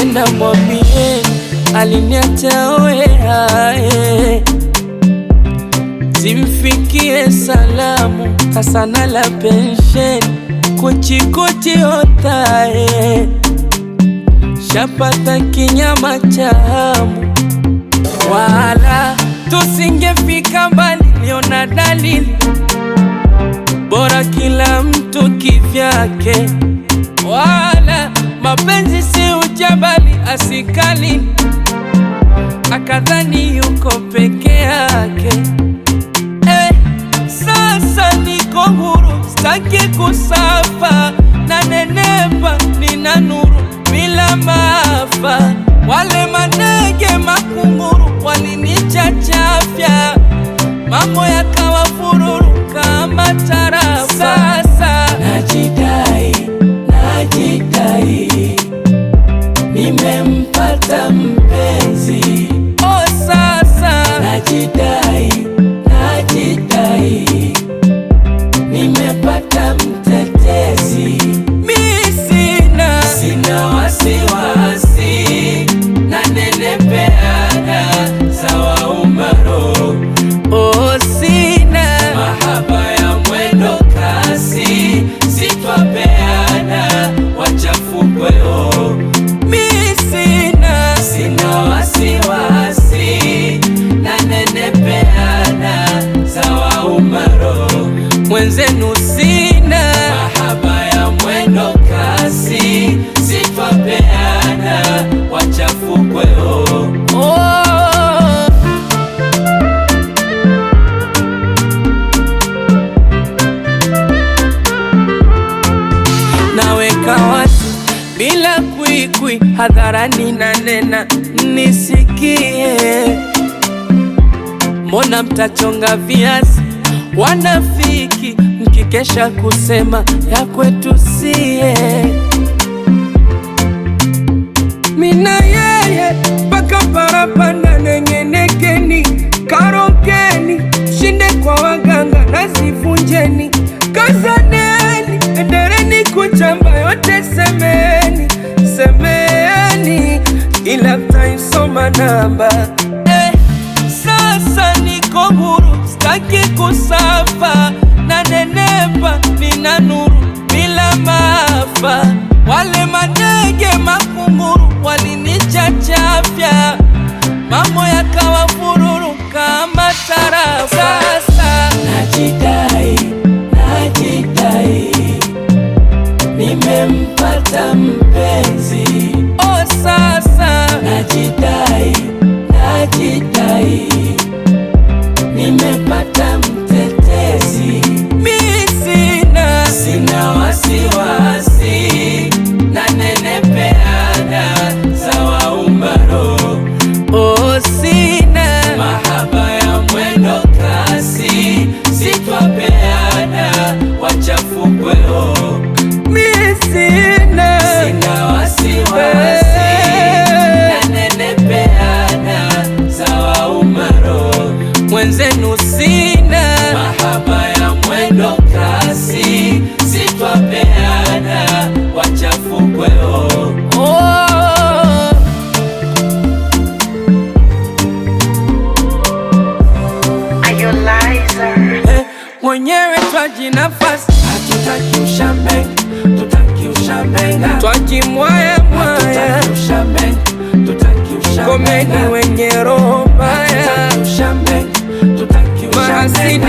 Mkipenda mwambie aliniacha oeae, zimfikie salamu Hasana la pensheni kuchikuchi otae, shapata kinyama chamu, wala tusingefika mbali, liona dalili bora kila mtu kivyake, wala mapenzi si ujabali asikali, akadhani yuko peke yake. Eh, sasa niko huru, staki kusafa na nenepa, nina nuru bila maafa. Wale manege makunguru walinichachafya, mambo yakawa fururu kama tarafa. Sasa najidai, najidai, nimempata mpenzi. Oh, sasa najidai, najidai, nimepata mtetezi. Mi sina, sina wasiwasi, nanenepeana sawa umaro. Oh, sina mahaba ya mwendo kasi, sitwapeana wachafukweo. Mi sina, sina wasiwasi, nanenepeana sawa umaro. Mwenzenu sina mahaba ya mwendo kasi, sitwapeana wachafukweo. Oh. naweka wazi bila kwikwi, hadharani na nena nisikie. Mbona mtachonga viazi wanafiki, mkikesha kusema ya kwetu sie? Mina yeye mpaka parapanda nengenekeni, karokeni, shinde kwa waganga nazivunjeni, kazaneni, endeleni kuchamba yote, semeni semeni, ila mtaisoma namba eh. Sasa niko huru, staki kusafa na nenepa, nina nuru bila maafa. Wale manege makunguru walinichachafya, mambo yakawa fururu kama tarafa. Sasa najidai, najidai, nimempata mpenzi. Oh, sasa najidai, najidai, nimepata mtetezi. Mi sina, sina wasiwasi, nanenepeana sawa umaro. Oh, sina mahaba ya mwendo kasi, sitwapeana wachafukweo. Mi sina, sina wasiwasi, nanenepeana sawa umaro. Mwenzenu sina mahaba ya mwendo kasi, sitwapeana wachafukweo. Oh. Are you liar? Eh, mwenyewe twaji nafasi, hatutaki ushambe, tutaki ushambenga, twajimwaya mwaya, komeni wenye roho mbaya, mahasidi